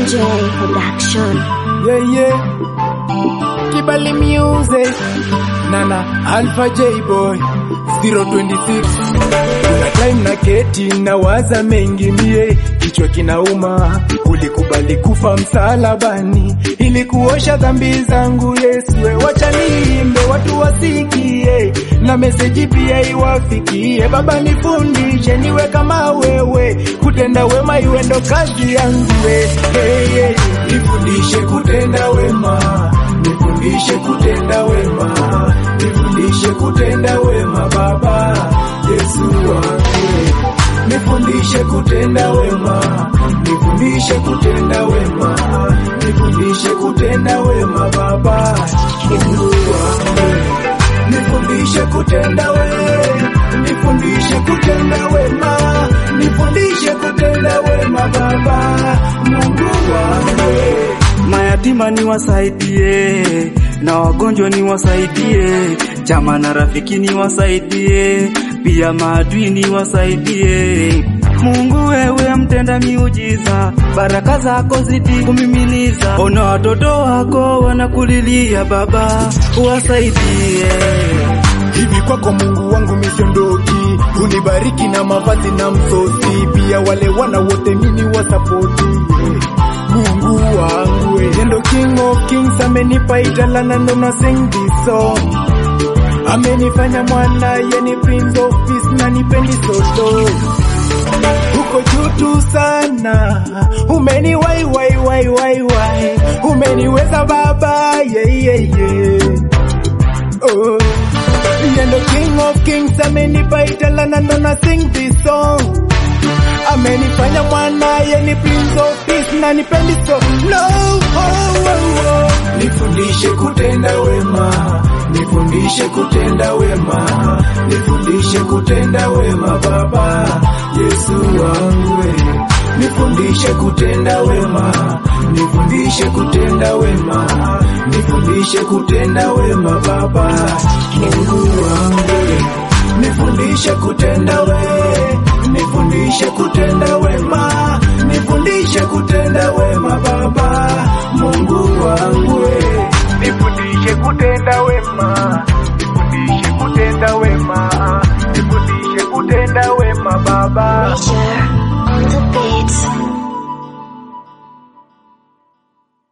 MJ Production. Yeah, yeah. Kibali Music. Nana Alpha J Boy 026. Kuna time na keti na waza mengi mie, kichwa kinauma. Ulikubali kufa msalabani ili kuosha dhambi zangu Yesu, we wacha niimbe watu wasikie, na meseji pia iwafikie. Baba nifundishe niwe kama wewe, kutenda wema iwe ndo kazi yangu we. Hey, hey, nifundishe kutenda wema, nifundishe kutenda wema, nifundishe kutenda wema Baba Yesu wangu nifundishe kutenda wema, nifundishe kutenda wema, nifundishe kutenda wema Baba Mungu wangu, nifundishe kutenda wema, nifundishe kutenda wema, nifundishe kutenda wema Baba Mungu wangu. Mayatima ni wasaidie, na wagonjwa ni wasaidie, chama na rafiki ni wasaidie, pia maadui ni wasaidie. Mungu wewe mtenda miujiza, baraka zako zidi kumiminiza. Ona watoto wako wanakulilia Baba, uwasaidie. Hivi kwako Mungu wangu misiondoki, unibariki na mavazi na msosi, pia wale wana wote mini wasapoti Mungu wangu we ndo King of Kings, amenipa italana ndo na sing this song amenifanya mwana yeni Prince of Peace na nipendi soto uko juu tu sana, umeni wai wai wai wai wai, umeniweza Baba yeah, yeah, yeah. Oh. Yendo King of Kings amenipa italana ndo na sing this song amenifanya mwana yeni Prince of Peace na nipendi so no oh, oh, oh. nifundishe kutenda wema nifundishe kutenda wema nifundishe kutenda wema Baba Yesu wangu we nifundishe kutenda wema nifundishe kutenda wema nifundishe kutenda wema Baba Mungu wangu we nifundishe kutenda we nifundishe kutenda wema nifundishe kutenda wema Baba Mungu wangu we nifundishe kutenda wema nifundishe kutenda wema nifundishe kutenda wema Baba Nature on the beat.